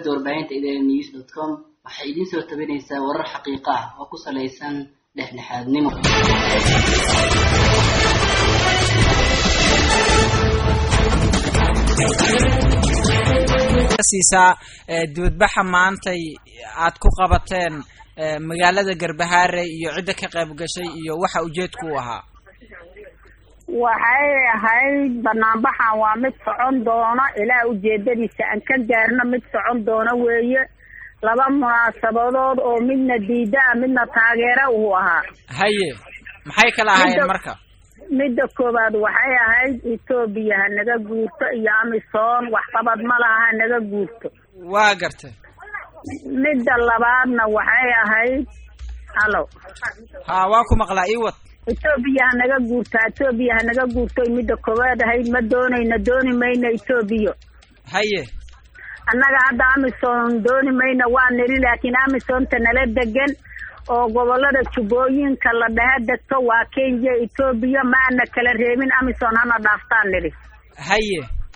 shabakada warbaahinta idn news dot com waxay idiin soo tabinaysaa warar xaqiiqo ah oo ku salaysan dhexdhexaadnimo siisaa dibadbaxa maantay aad ku qabateen magaalada garbahaare iyo cidda ka qayb gashay iyo waxa ujeedku u ahaa waxay ahayd banaanbaxan waa mid socon doona ilaa ujeedadiisa aan ka gaarno mid socon doona weeye laba munaasabadood oo midna diida ah midna taageera uu ahaa haye maxay kala ahaayeen marka midda koowaad waxay ahayd etoobiya ha naga guurto iyo amisom waxqabad ma laha ha naga guurto waa gartay midda labaadna waxay ahayd halo ha waa ku maqlaa iwad etoobiya ha naga guurto etoobiya ha naga guurtoy midda koowaad ahayd ma doonayna dooni mayna etoobiya haye annaga hadda amisom dooni mayna waa niri laakiin amisomta nala degan oo gobolada jubbooyinka la dhaha degto waa kenya etoobiya ma ana kala reebin amison hana dhaaftaan nidhi haye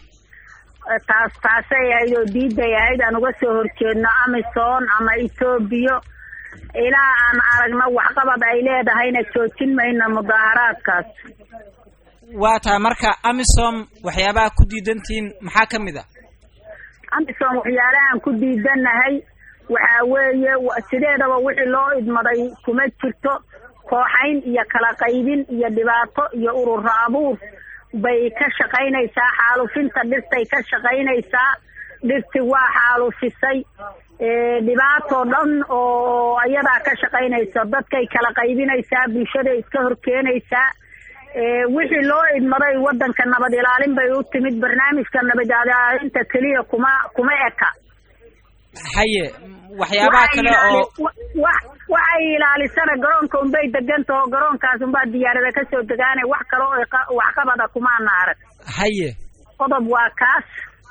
taas taasay ahayd oo diiday ahayd aan uga soo horjeedno amison ama etoobiya ilaa aan aragno waxqabad ay leedahayna joojin mayno mudaaharaadkaas waa tahay marka amisom waxyaabaha ku diidantihiin maxaa ka mid a amisom waxyaalahaan ku diidanahay waxaa weeye sideedaba wixii loo idmaday kuma jirto kooxayn iyo kala qaybin iyo dhibaato iyo urura abuur bay ka shaqaynaysaa xaalufinta dhirtay ka shaqaynaysaa dhirti waa xaalufisay dhibaatoo dhan oo ayadaa ka shaqaynaysa dadkay kala qaybinaysaa bulshaday iska horkeenaysaa wixii loo idmaday wadanka nabad ilaalin bay u timid barnaamijka nabad ilaalinta keliya kuma kuma eka haye waxyaabaha kale oo waxay ilaalisana garoonka unbay degantaho garoonkaas unbaa diyaarada kasoo degaana wax kale oo waxqabada kumaana arag haye qodob waa kaas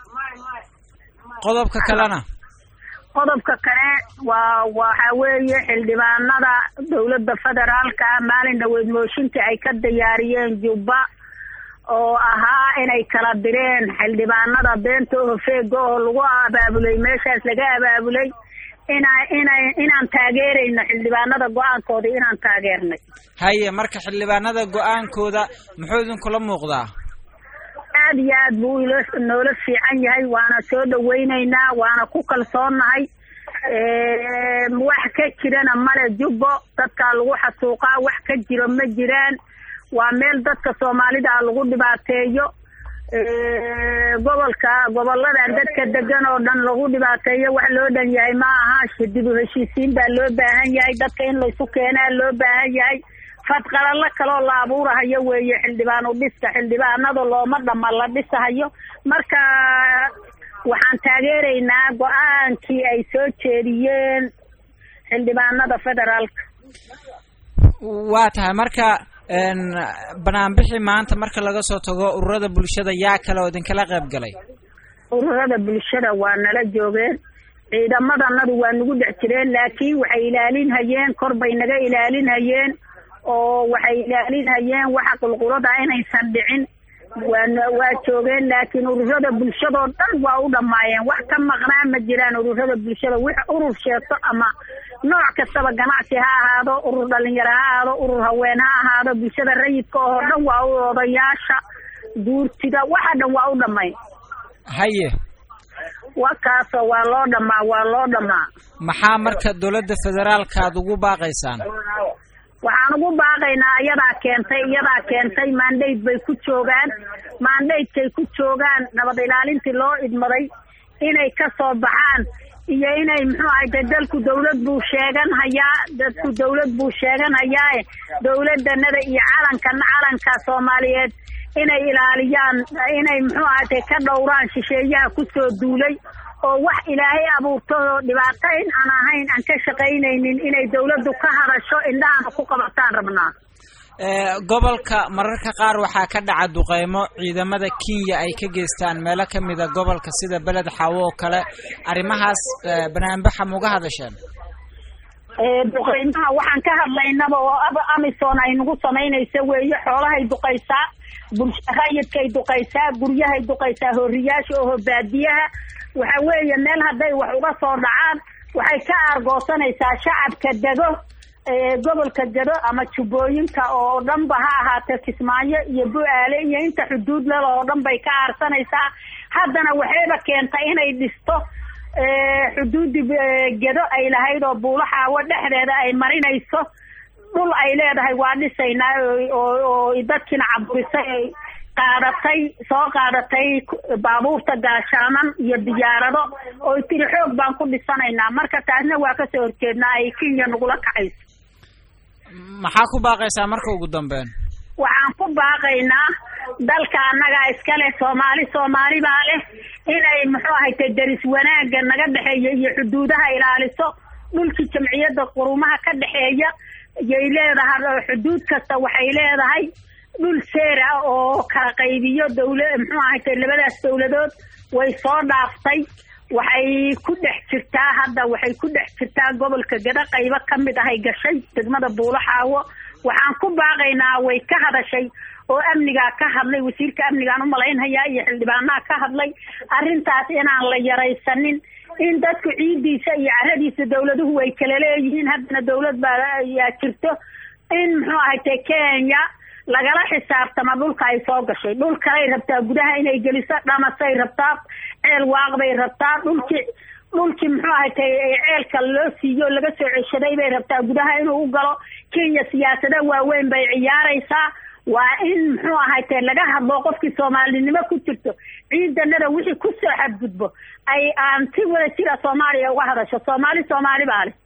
qodobka kalena qodobka kale waa waxa weeye xildhibaanada dawladda federaalka maalin dhaweyd mooshinka ay ka diyaariyeen jubba oo ahaa inay kala direen xildhibaanada beenta hofeega oo lagu abaabulay meeshaas laga abaabulay ina ina inaan taageerayno xildhibaanada go-aankooda inaan taageernay haye marka xildhibaanada go-aankooda muxuu idinkula muuqdaa aad iyo aad buu ilo noola fiican yahay waana soo dhaweyneynaa waana ku kalsoonnahay wax ka jirana male jubbo dadkaa lagu xasuuqaa wax ka jiro ma jiraan waa meel dadka soomaalida lagu dhibaateeyo gobolka goboladan dadka degan oo dhan lagu dhibaateeyo wax loo dhan yahay ma aha dib u heshiisiin baa loo baahan yahay dadka in laysu keenaa loo baahan yahay fadqalalo kaloo la abuurahayo weeye xildhibaan u dhiska xildhibaanada looma dhama la dhisahayo marka waxaan taageeraynaa go-aankii ay soo jeediyeen xildhibaanada federaalka waa tahay marka banaanbixi maanta marka laga soo tago ururada bulshada yaa kale oo idinkala qayb galay ururada bulshada waa nala joogeen ciidamadanadu waa nagu dhex jireen laakiin waxay ilaalinhayeen kor bay naga ilaalinhayeen oo waxay ilaalinhayeen waxa qulqulada inaysan dhicin waa waa joogeen laakiin ururada bulshadoo dhan waa u dhammaayeen wax ka maqnaa ma jiraan ururada bulshada wix urur sheegto ama nooc kastaba ganacsi ha ahaado urur dhalinyaro ha ahaado urur haween ha ahaado bulshada rayidka oo dhan waa u odayaasha guurtida waxa dhan waa u dhammayn haye wakaasoo waa loo dhamaa waa loo dhamaa maxaa marka dowladda federaalka aad ugu baaqaysaan waxaan ugu baaqaynaa iyadaa keentay iyadaa keentay mandate bay ku joogaan mandatekay ku joogaan nabad ilaalintii loo idmaday inay ka soo baxaan iyo inay muxuu ahay de dalku dawlad buu sheegan hayaa dadku dawlad buu sheegan hayaae dawladanada iyo calankana calanka soomaaliyeed inay ilaaliyaan inay muxuu ahayte ka dhowraan shisheeyaha kusoo duulay oo wax ilaahay abuurto oo dhibaato in aan ahayn aan ka shaqaynaynin inay dawladdu ka hadasho indhahana ku qabataan rabnaa gobolka mararka qaar waxaa ka dhaca duqeymo ciidamada kenya ay ka geystaan meelo kamida gobolka sida beled xaawo oo kale arrimahaas banaanbaxa mauga hadasheen duqeymaha waxaan ka hadlaynaba oo amison ay nagu samaynaysa weeye xoolahay duqaysaa bulsha rayidkay duqaysaa guryahay duqaysaa horiyaasha oho baadiyaha waxa weeye meel hadday wax uga soo dhacaan waxay ka aargoosanaysaa shacabka dego gobolka dedo ama jubbooyinka oo dhanba ha ahaatee kismaayo iyo bu-aale iyo inta xuduud lel oo dhan bay ka aarsanaysaa haddana waxayba keentay inay dhisto xuduudi gedo ay lahayd oo buulaxaawo dhexdeeda ay marinayso dhul ay leedahay waa dhisaynaa oo dadkiina caburisay qaadatay soo qaadatay baabuurta gaashaaman iyo diyaarado oo tiri xoog baan ku dhisanaynaa marka taasna waa kasoo horjeednaa ay kenya nagula kacayso maxaa ku baaqaysaa marka ugu dambeyn waxaan ku baaqaynaa dalka annagaa iska leh soomaali soomaali baa leh inay muxuu ahayte deris wanaagga naga dhexeeya iyo xuduudaha ilaaliso dhulkii jamciyadda qurumaha ka dhexeeya yay leedahay xuduud kasta waxay leedahay dhul seer ah oo kala qaybiyo dawla muxuu ahayte labadaas dawladood way soo dhaaftay waxay ku dhex jirtaa hadda waxay ku dhex jirtaa gobolka gada qaybo ka mid ahay gashay degmada buulaxaawo waxaan ku baaqaynaa way ka hadashay oo amnigaa ka hadlay wasiirka amnigaan umalaynhayaa iyo xildhibaanaha ka hadlay arrintaas inaan la yaraysanin in dadku ciidiisa iyo caradiisa dawladuhu way kala leeyihiin haddana dawlad baa ayaa jirto in muxuu ahayte kenya lagala xisaabtama dhulka ay soo gashay dhul kalay rabtaa gudaha inay geliso dhamasay rabtaa ceel waaqbay rabtaa dhulkii dhulkii muxuu ahaytay ceelka loo siiyo laga soo ceshaday bay rabtaa gudaha inuu u galo kenya siyaasada waaweyn bay ciyaaraysaa waa in muxuu ahayte laga hadlo qofkii soomaalinimo ku jirto ciidanada wixii kusoo xadgudbo ay aan si wada jira soomaaliya uga hadasho soomaali soomaali baa leh